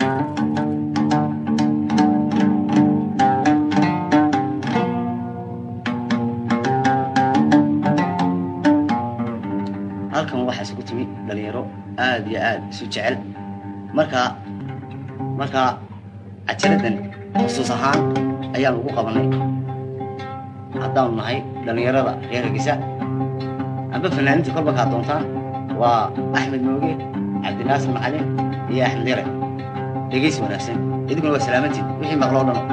halkan waxaa isugu timi dhalinyaro aad iyo aad isu jecel markaa markaa cajaladan xusuus ahaan ayaan ugu qabanay haddaanu nahay dhallinyarada reer hargeysa amba fanaaninta kolba kaa doontaan waa axmed mooge cabdinaasir macalin iyo axmed yare dhegeys wanaagsan idinkuna waa salaamantiin wixii maqloo dhano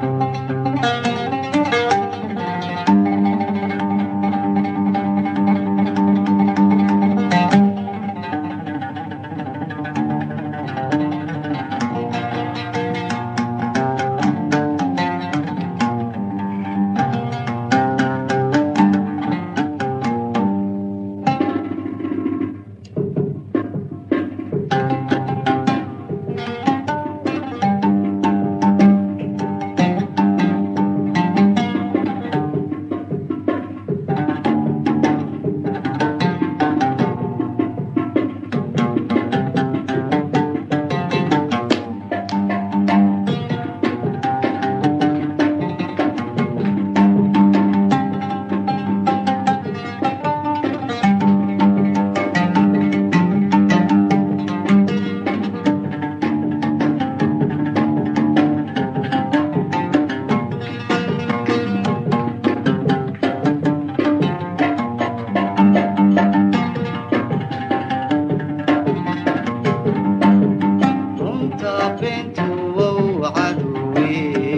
runta beentu wow cadowe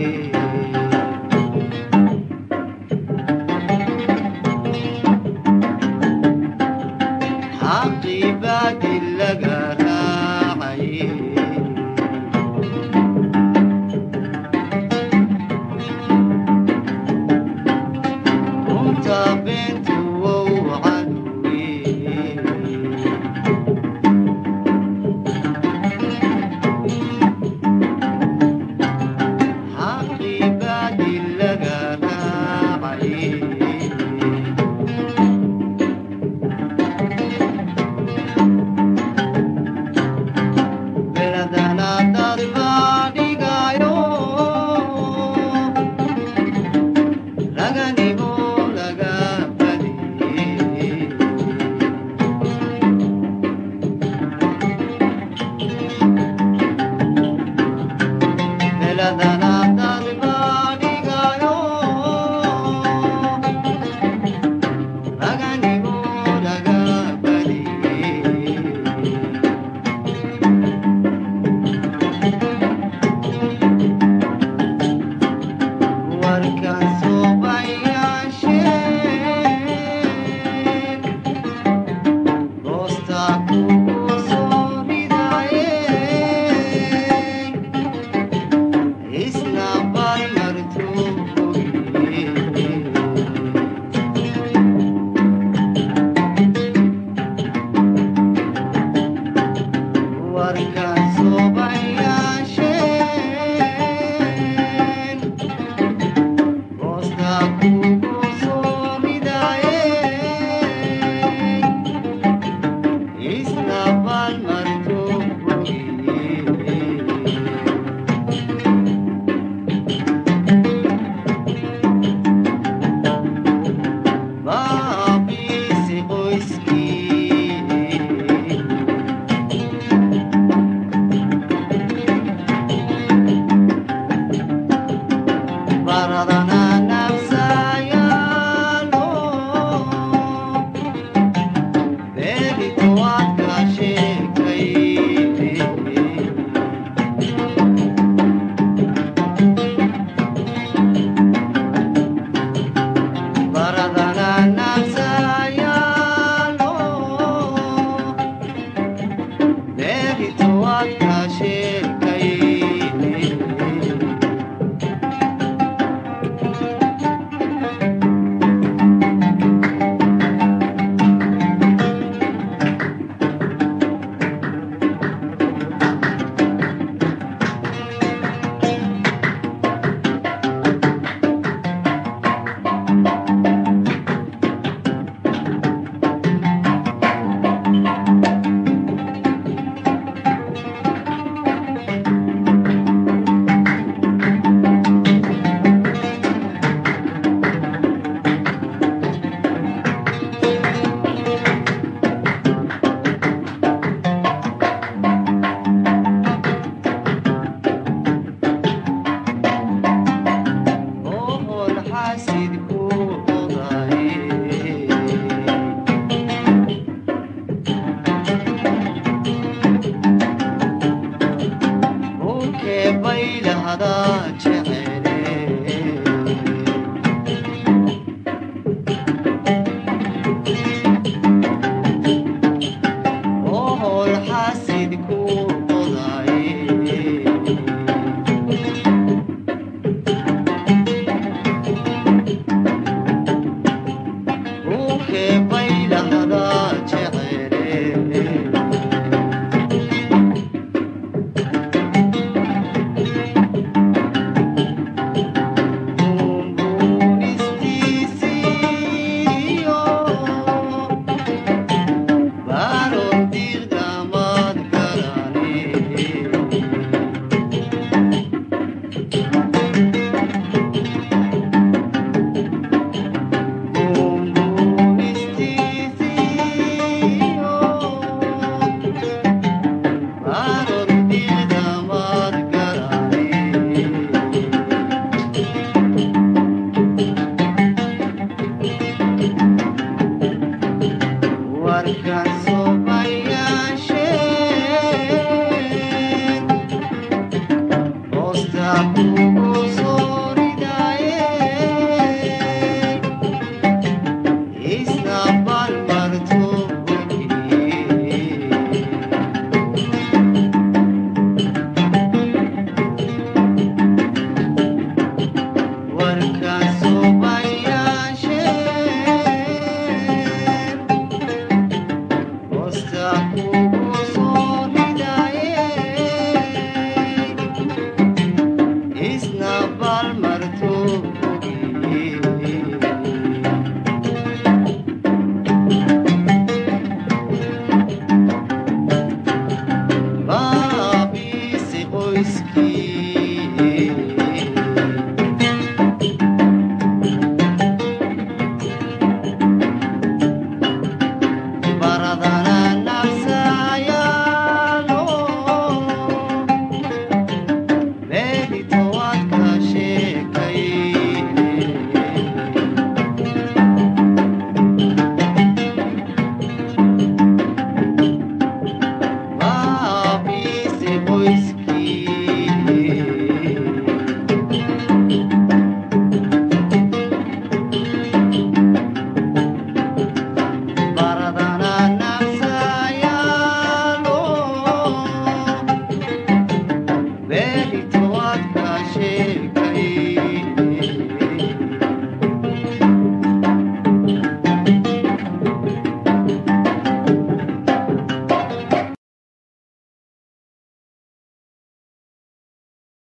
xaqii baadi laga raacaye runta beentu wow cadowe xaqibadi laga raacay beladana dad baa dhigayo raganimo laga badiyey beladana dad baa dhigayo raganimo laga badiyey baylahada jecele ohol xasid ku qodaye uke baylahada jecele warkan sobayaasheen hoosta ku